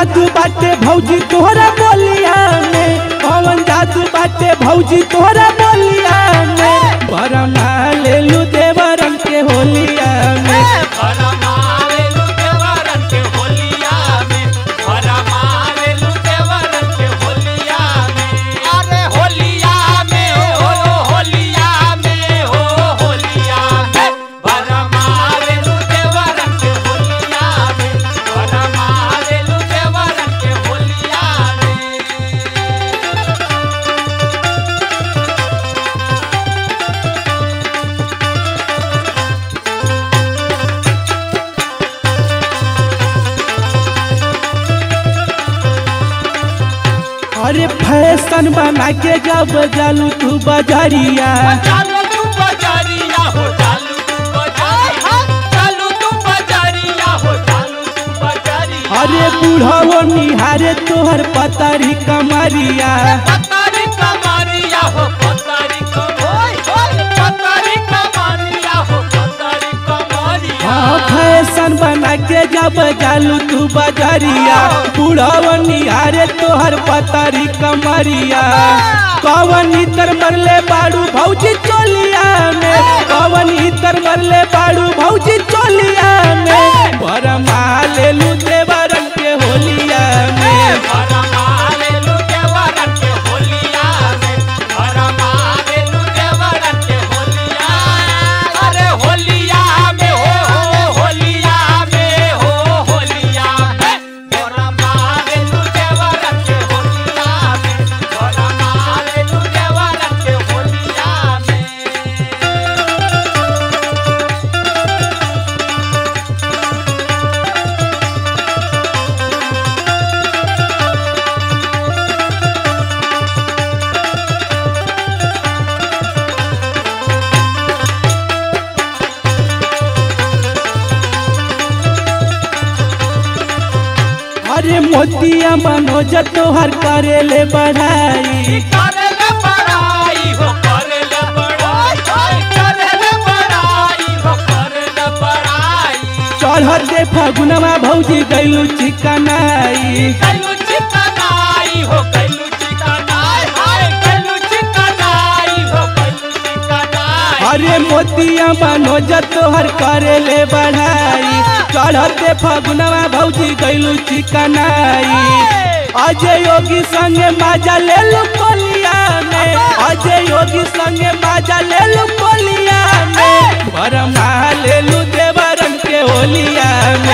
जादू बाटे भौजी तोहरा बोलिया में कौन जादू बाटे भौजी तोहरा बोलिया में बरमा लेलू देवरन के होलिया में अरे फैशन बना के जब जालू तू बजरिया चालू तू बजारिया हो चालू तू बजारिया चालू तू बजारिया हो चालू तू बजारिया अरे बूढ़ो निहारे तोहर पतरी कमरिया पतारी कमारिया हो पतारी कमारिया पतारी कमारिया हो पतारी कमारिया हाँ फैशन बना के जब जालू तू बजरिया बूढ़ो निहारे तोहर पतरी कमरिया कवन इतर मरले बाड़ू भौजी चोलिया में कवन इतर मरले बाड़ू भौजी चोलिया में बरमा लेलू देवरन के होलिया में भरमाले लुटे वरन के होलिया में भरमाले लुटे वरन के होलिया अरे होलिया में हो हो होलिया में हो होलिया में भरमाले लुटे वरन के होलिया में भरमाले लुटे वरन के होलिया में अरे मोतिया मनोज तोहर करेले बढ़ाई करले बड़ाई हो करले बड़ाई करले बड़ाई हो करले बड़ाई चढ़ते फगुनवा भौजी गैलू चिकनाई कैलू चिकनाई हो कैलू चिकनाई हाय कैलू चिकनाई हो कैलू चिकनाई अरे मोतिया मनोज तोहर करेले बढ़ाई चढ़ते फगुनवा भौजी गैलू चिकनाई अजय योगी संगे माजा ले लू कोलिया में अजय योगी संगे माजा ले लू कोलिया में बरमा ले लू देवरन के होलिया में